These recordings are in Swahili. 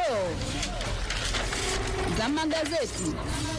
Dondoo za magazeti.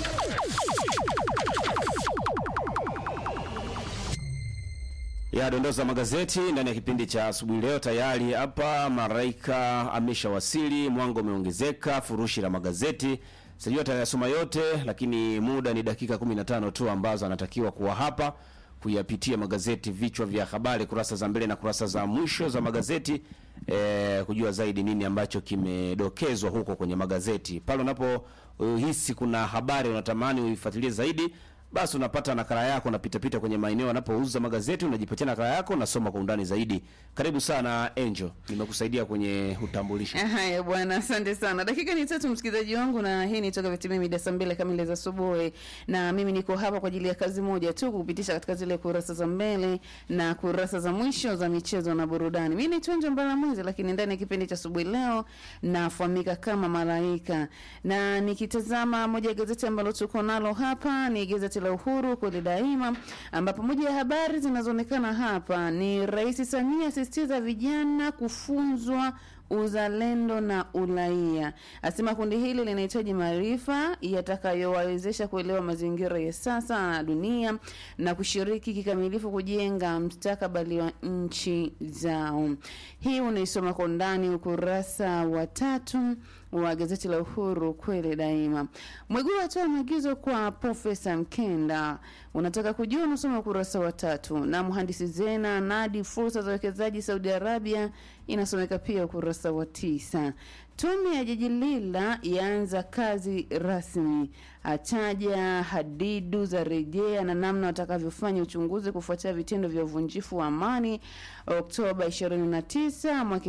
ya dondoo za magazeti ndani ya kipindi cha asubuhi leo. Tayari hapa Maraika ameshawasili, mwango umeongezeka, furushi la magazeti sijui atayasoma yote, lakini muda ni dakika 15 tu ambazo anatakiwa kuwa hapa kuyapitia magazeti, vichwa vya habari, kurasa za mbele na kurasa za mwisho za magazeti eh, kujua zaidi nini ambacho kimedokezwa huko kwenye magazeti. Pale unapohisi kuna habari unatamani uifuatilie zaidi basi unapata nakala yako, unapita pita kwenye maeneo yanapouza magazeti, unajipatia nakala yako, unasoma kwa undani zaidi. Karibu sana Angel, nimekusaidia kwenye utambulisho. Haya bwana, asante sana. Dakika ni tatu, msikilizaji wangu, na hii ni toka vitimia mida saa mbili kamili za asubuhi, na mimi niko hapa kwa ajili ya kazi moja tu, kupitisha katika zile kurasa za mbele na kurasa za mwisho za michezo na burudani. Mimi ni Tonjo Mbala Mwezi, lakini ndani ya kipindi cha asubuhi leo nafahamika kama Malaika, na nikitazama moja ya gazeti ambalo tuko nalo hapa ni gazeti la Uhuru kweli daima, ambapo moja ya habari zinazoonekana hapa ni Rais Samia asisitiza vijana kufunzwa uzalendo na uraia. Asema kundi hili linahitaji maarifa yatakayowawezesha kuelewa mazingira ya sasa na dunia na kushiriki kikamilifu kujenga mustakabali wa nchi zao. Hii unaisoma kwa undani ukurasa wa tatu wa gazeti la Uhuru kweli daima. Mwigulu atoa maagizo kwa Profesa Mkenda. Unataka kujua, unasoma ukurasa wa tatu. Na mhandisi Zena nadi fursa za uwekezaji Saudi Arabia, inasomeka pia ukurasa wa tisa. Tume ya jiji Lila yaanza kazi rasmi, ataja hadidu za rejea na namna watakavyofanya uchunguzi kufuatia vitendo vya uvunjifu wa amani Oktoba 29 mwaka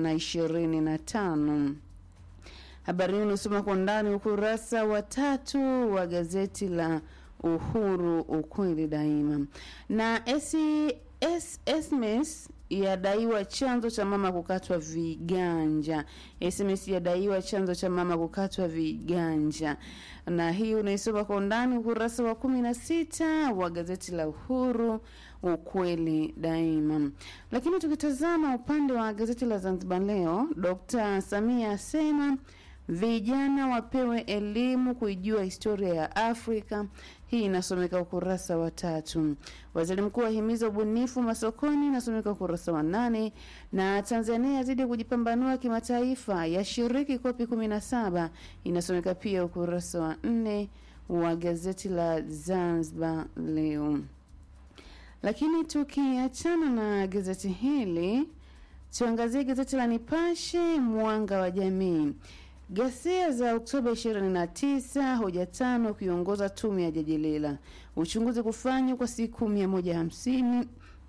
2025. Habari hii unasoma kwa ndani ukurasa wa tatu wa gazeti la Uhuru ukweli daima. Na SMS yadaiwa chanzo cha mama kukatwa viganja. SMS yadaiwa chanzo cha mama kukatwa viganja, na hii unaisoma kwa undani ukurasa wa kumi na sita wa gazeti la Uhuru ukweli daima. Lakini tukitazama upande wa gazeti la Zanzibar Leo, Dr. Samia asema vijana wapewe elimu kuijua historia ya Afrika. Hii inasomeka ukurasa wa tatu. Waziri mkuu ahimiza ubunifu masokoni, inasomeka ukurasa wa nane. Na Tanzania yazidi kujipambanua kimataifa, yashiriki kopi kumi na saba, inasomeka pia ukurasa wa nne wa gazeti la Zanzibar Leo. Lakini tukiachana na gazeti hili, tuangazie gazeti la Nipashe Mwanga wa Jamii. Ghasia za Oktoba 29, hoja tano ukiongoza tume ya Jaji Lila. Uchunguzi kufanywa kwa siku 150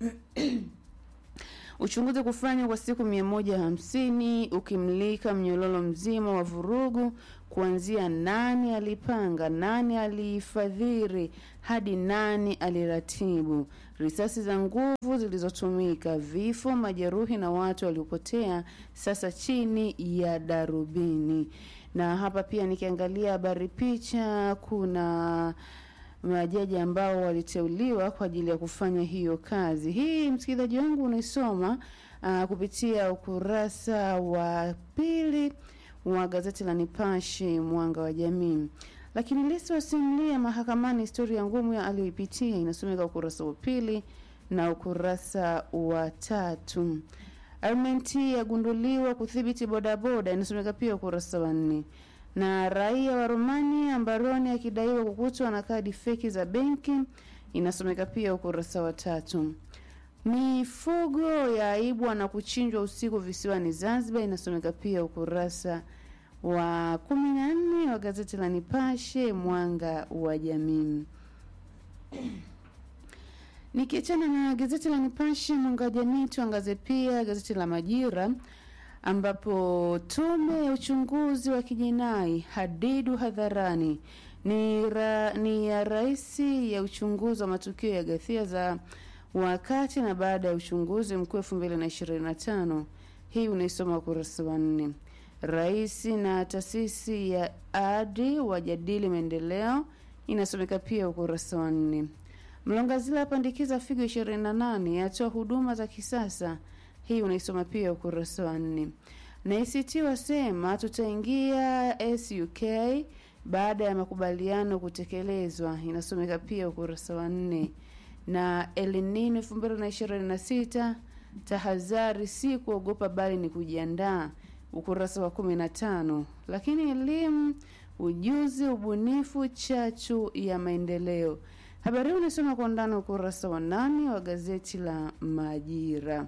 uchunguzi kufanywa kwa siku 150 ukimlika mnyororo mzima wa vurugu kuanzia nani alipanga, nani alifadhili hadi nani aliratibu, risasi za nguvu zilizotumika, vifo, majeruhi na watu waliopotea sasa chini ya darubini. Na hapa pia nikiangalia habari picha, kuna majaji ambao waliteuliwa kwa ajili ya kufanya hiyo kazi. Hii msikilizaji wangu unaisoma uh, kupitia ukurasa wa pili wa gazeti la Nipashe Mwanga wa Jamii. Lakini Lissu asimulia mahakamani historia ngumu aliyoipitia, inasomeka ukurasa wa pili na ukurasa wa tatu. Armenti yagunduliwa kudhibiti bodaboda, inasomeka pia ukurasa wa nne na raia wa Romania mbaroni akidaiwa kukutwa na kadi feki za benki inasomeka pia ukurasa wa tatu. Mifugo yaibwa na kuchinjwa usiku visiwani Zanzibar inasomeka pia ukurasa wa kumi na nne wa gazeti la Nipashe Mwanga wa Jamii. Nikiachana na gazeti la Nipashe Mwanga wa Jamii, tuangaze pia gazeti la Majira ambapo tume ya uchunguzi wa kijinai hadidu hadharani ni, ra, ni ya rais ya uchunguzi wa matukio ya ghasia za wakati na baada ya uchunguzi mkuu elfu mbili na ishirini na tano. Hii unaisoma ukurasa wa nne. Rais na taasisi ya adi wajadili maendeleo, inasomeka pia ukurasa wa nne. Mlongazila apandikiza figo ishirini na nane atoa huduma za kisasa hii unaisoma pia ukurasa wa nne. na ACT wasema tutaingia SUK baada ya makubaliano kutekelezwa, inasomeka pia ukurasa wa nne. Na El Nino elfu mbili na ishirini na sita tahadhari si kuogopa bali ni kujiandaa, ukurasa wa kumi na tano. Lakini elimu, ujuzi, ubunifu, chachu ya maendeleo. Habari hii unasoma kwa undani ukurasa wa nane wa gazeti la Majira.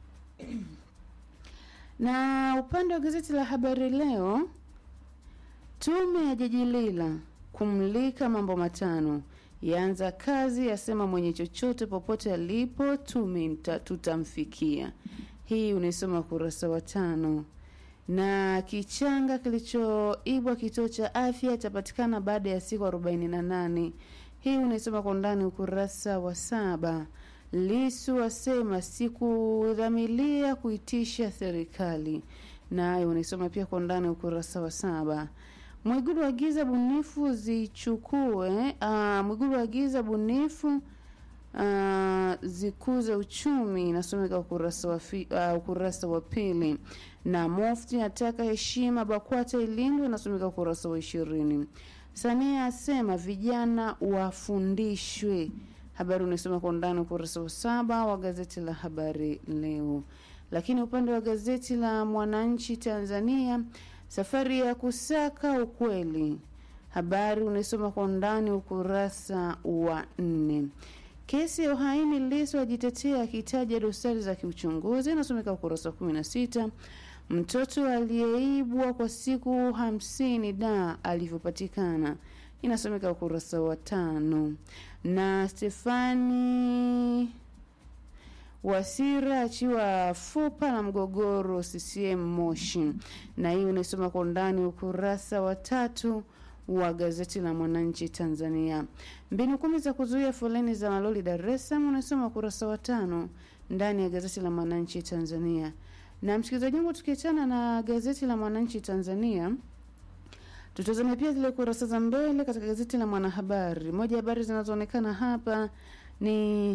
Na upande wa gazeti la Habari Leo, tume ya Jaji Lila kumlika mambo matano yaanza kazi, yasema mwenye chochote popote alipo tume mta- tutamfikia. Hii unaisoma ukurasa wa tano. Na kichanga kilichoibwa kituo cha afya itapatikana baada ya siku 48. Hii unaisoma kwa undani ukurasa wa saba. Lisu asema sikudhamilia kuitisha serikali, nayo unaisoma pia kwa undani ukurasa wa saba. Mwigulu agiza bunifu zichukue uh, Mwigulu agiza bunifu uh, zikuze uchumi, inasomeka ukurasa wa, fi, uh, ukurasa wa pili. Na Mufti ataka heshima BAKWATA ilindwe, inasomeka ukurasa wa ishirini. Samia asema vijana wafundishwe. Habari unasoma kwa undani ukurasa wa saba wa gazeti la Habari Leo. Lakini upande wa gazeti la Mwananchi Tanzania, safari ya kusaka ukweli, habari unaisoma kwa undani ukurasa wa nne. Kesi ya uhaini, Lissu ajitetea akitaja dosari za kiuchunguzi, inasomeka ukurasa wa kumi na sita. Mtoto aliyeibwa kwa siku hamsini da alivyopatikana inasomeka ukurasa wa tano. Na Stefani Wasira achiwa fupa la mgogoro CCM Moshi, na hii unaisoma kwa undani ukurasa wa tatu wa gazeti la Mwananchi Tanzania. Mbinu kumi za kuzuia foleni za malori Dar es Salaam unasoma ukurasa wa tano ndani ya gazeti la Mwananchi Tanzania. Na msikilizaji wangu, tukiachana na gazeti la Mwananchi Tanzania, tutazame pia zile kurasa za mbele katika gazeti la Mwanahabari. Moja ya habari zinazoonekana hapa ni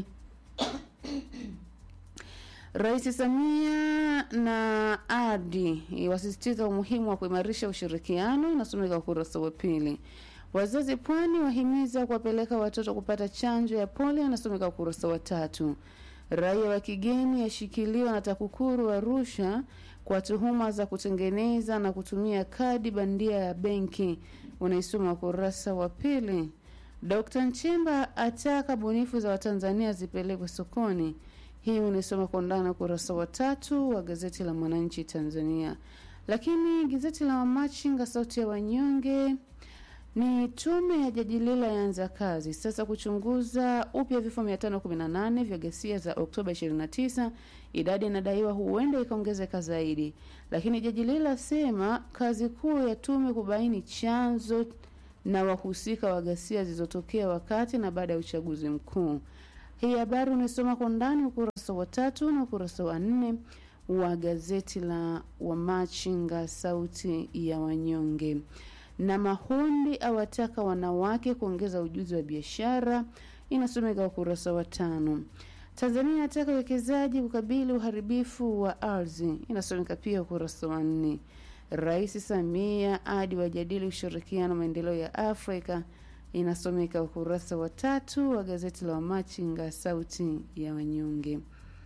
Rais Samia na Adi wasisitiza umuhimu wa kuimarisha ushirikiano, inasomeka ukurasa wa pili. Wazazi Pwani wahimiza kuwapeleka watoto kupata chanjo ya polio, inasomeka ukurasa wa tatu. Raia wa kigeni ashikiliwa na TAKUKURU Arusha kwa tuhuma za kutengeneza na kutumia kadi bandia ya benki, unaisoma ukurasa wa pili. Dkt. Nchemba ataka bunifu za Watanzania zipelekwe sokoni. Hii unaisoma kwa undani ukurasa wa tatu wa gazeti la Mwananchi Tanzania. Lakini gazeti la Wamachinga sauti ya wanyonge ni tume ya Jaji Lila yaanza kazi sasa kuchunguza upya vifo 518 vya ghasia za Oktoba 29. Idadi inadaiwa huenda ikaongezeka zaidi, lakini Jaji Lila asema kazi kuu ya tume kubaini chanzo na wahusika wa ghasia zilizotokea wakati na baada ya uchaguzi mkuu. Hii habari unasoma kwa ndani ukurasa wa tatu na ukurasa wa nne wa gazeti la Wamachinga sauti ya wanyonge. Na Mahundi awataka wanawake kuongeza ujuzi wa biashara, inasomeka ukurasa wa tano. Tanzania ataka uwekezaji kukabili uharibifu wa ardhi, inasomeka pia ukurasa wa nne. Rais Samia hadi wajadili ushirikiano maendeleo ya Afrika inasomeka ukurasa wa tatu wa gazeti la Wamachinga sauti ya wanyonge.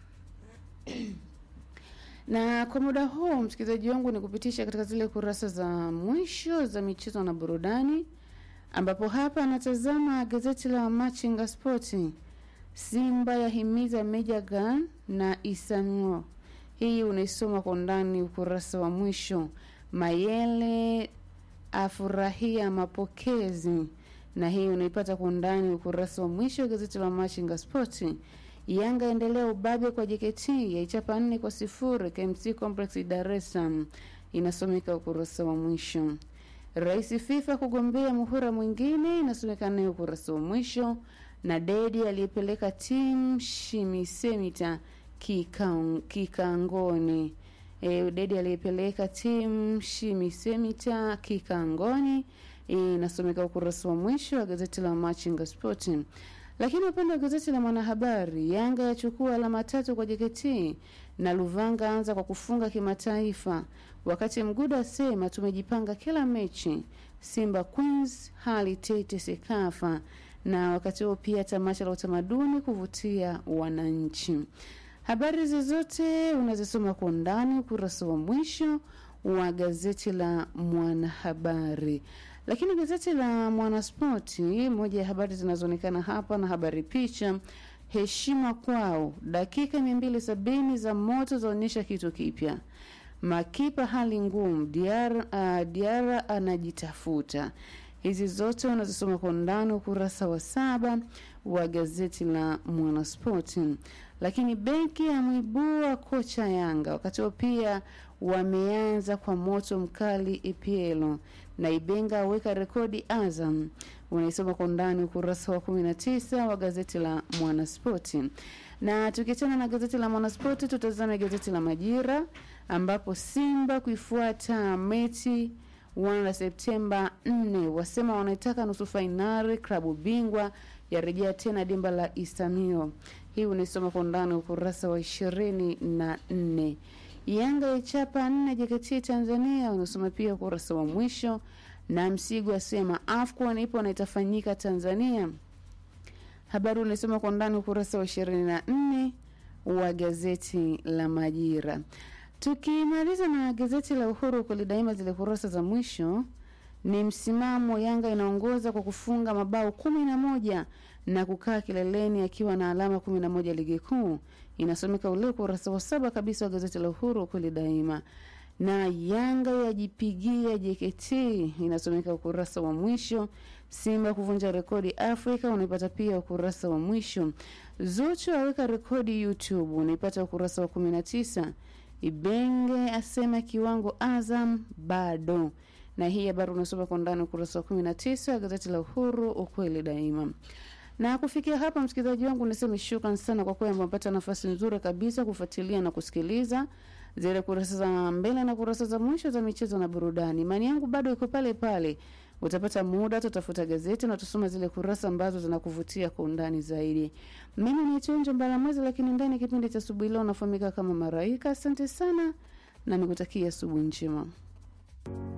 Na kwa muda huu msikilizaji wangu, ni kupitisha katika zile kurasa za mwisho za michezo na burudani, ambapo hapa anatazama gazeti la Wamachinga Spoti. Simba yahimiza Meja Gan na Isamuo. Hii unaisoma kwa undani ukurasa wa mwisho. Mayele afurahia mapokezi na hii unaipata kwa undani ukurasa wa mwisho wa gazeti la Machinga Spoti. Yanga endelea ubabe kwa JKT yaichapa nne kwa sifuri KMC Complex Dar es Salaam, inasomeka ukurasa wa mwisho. Rais FIFA kugombea muhula mwingine, inasomeka naye ukurasa wa mwisho. Na Dedi aliyepeleka timu Shimisemita kikang, kikangoni e, Dedi aliyepeleka timu Shimisemita kikangoni inasomeka ukurasa wa mwisho wa gazeti la Machinga Sport. Lakini upande wa gazeti la Mwanahabari, Yanga yachukua alama tatu kwa JKT na Luvanga anza kwa kufunga kimataifa, wakati Mguda asema tumejipanga kila mechi. Simba Queens hali tete Sekafa, na wakati huo pia tamasha la utamaduni kuvutia wananchi. Habari zozote unazisoma kwa undani ukurasa wa mwisho wa gazeti la Mwanahabari. Lakini gazeti la Mwanaspoti, moja ya habari zinazoonekana hapa na habari picha, heshima kwao, dakika 270 za moto zaonyesha kitu kipya. Makipa hali ngumu, Diara, uh, Diara anajitafuta. Hizi zote unazisoma kwa undani ukurasa wa saba wa gazeti la Mwanaspoti. Lakini benki amwibua kocha Yanga, wakati huo pia wameanza kwa moto mkali EPL na Ibenga aweka rekodi Azam. Unaisoma kwa undani ukurasa wa 19 wa gazeti la Mwanaspoti. Na tukiachana na gazeti la Mwanaspoti, tutazame gazeti la Majira ambapo Simba kuifuata mechi wana Septemba 4 wasema wanaitaka nusu fainali klabu bingwa yarejea tena dimba la Isamio. Hii unaisoma kwa undani ukurasa wa ishirini na nne. Yanga yaichapa nne JKT Tanzania, unasoma pia ukurasa wa mwisho. Na Msigu asema AFCON ipo na itafanyika Tanzania. Habari unaisoma kwa undani ukurasa wa ishirini na nne wa gazeti la Majira. Tukimaliza na gazeti la Uhuru kweli daima, zile kurasa za mwisho ni msimamo. Yanga inaongoza kwa kufunga mabao kumi na moja na kukaa kileleni akiwa na alama kumi na moja ligi kuu. Inasomeka ule ukurasa wa saba kabisa wa gazeti la Uhuru kweli daima. Na Yanga yajipigia JKT inasomeka ukurasa wa mwisho. Simba kuvunja rekodi Afrika unaipata pia ukurasa wa mwisho. Zuchu aweka rekodi YouTube unaipata ukurasa wa kumi na tisa. Ibenge asema kiwango Azam bado. Na hii habari unasoma kwa ndani ukurasa wa 19 wa gazeti la Uhuru, ukweli daima. Na kufikia hapa, msikilizaji wangu, niseme shukran sana kwa kwamba umepata nafasi nzuri kabisa kufuatilia na kusikiliza zile kurasa za mbele na kurasa za mwisho za michezo na burudani. Imani yangu bado iko pale pale. Utapata muda, tutafuta gazeti na tusoma zile kurasa ambazo zinakuvutia kwa undani zaidi. Mimi ni Chenjo Mbalamwezi, lakini ndani ya kipindi cha asubuhi leo nafahamika kama Maraika. Asante sana na nikutakia asubuhi njema.